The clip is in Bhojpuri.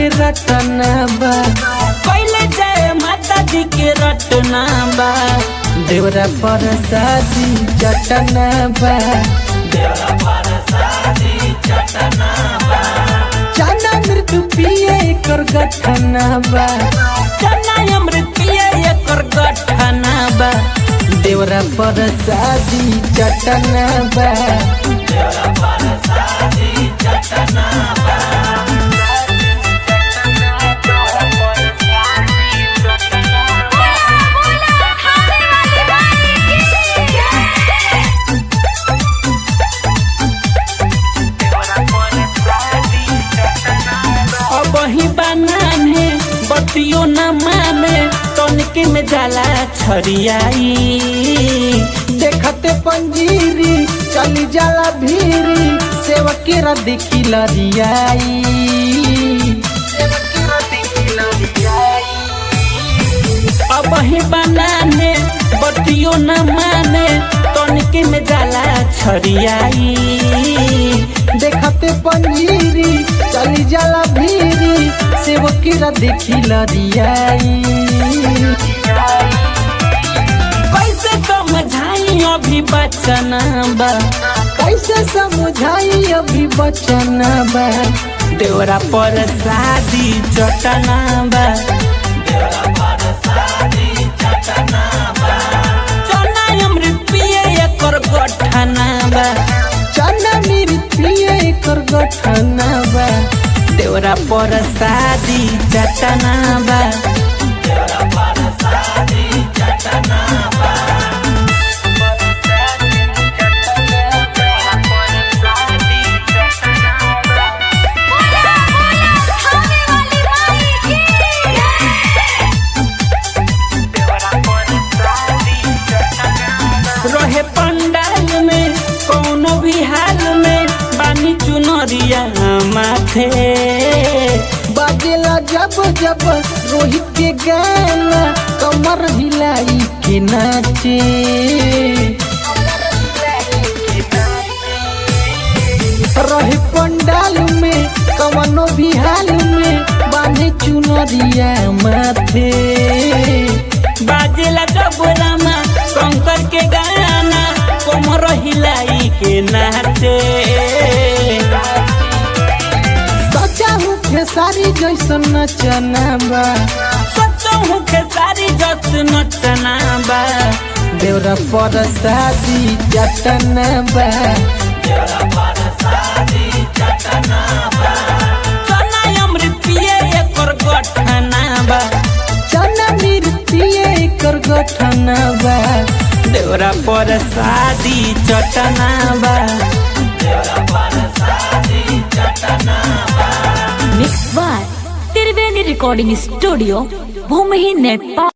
के रटना बा पहले जय माता जी के रटना बा देवरा पर शादी चटना बा चना मृत्यु पिए कर गठना बा चना अमृत पिए एकर गठना बा देवरा पर शादी चटना बा अब ही बनाने बतियो न माने तनिके में जाला छरियाई देखते पंजीरी चली जाला भीरी सेवकी रा देखी लरियाई अब ही बनाने बतियो न माने तनिके में जाला छरियाई देखते पंजीरी चली जाला भीरी सेवकी रा देखी लरियाई कैसे समझाई अभी बचना बा कैसे समझाई अभी बचना बा देवरा पर शादी चटना बा चना अमृत पिए एकर गठना बा चना मेरी प्रिय कर गठना बा देवरा पर शादी चटना बा रहे पंडाल में कोनो भी हाल में बानी चुनरिया माथे बाजेला जब जब रोहित के गाना कमर हिलाई के नाचे रहे पंडाल में कवनो भी हाल में बांधे चुनरिया माथे बाजेला जब रामा शंकर के गाना कोमर हिलाई के नाचे सचा हूँ खेसारी जैसन नचना बा सचहु के सारी जस नचना बा देवरा पर शादी जटना बा चना अमृत पिए एकर गठना बा चना मिर्चिए कर गठना बा देवरा पर शादी चटना बा mix by Triveni recording studio भूमि नेपाल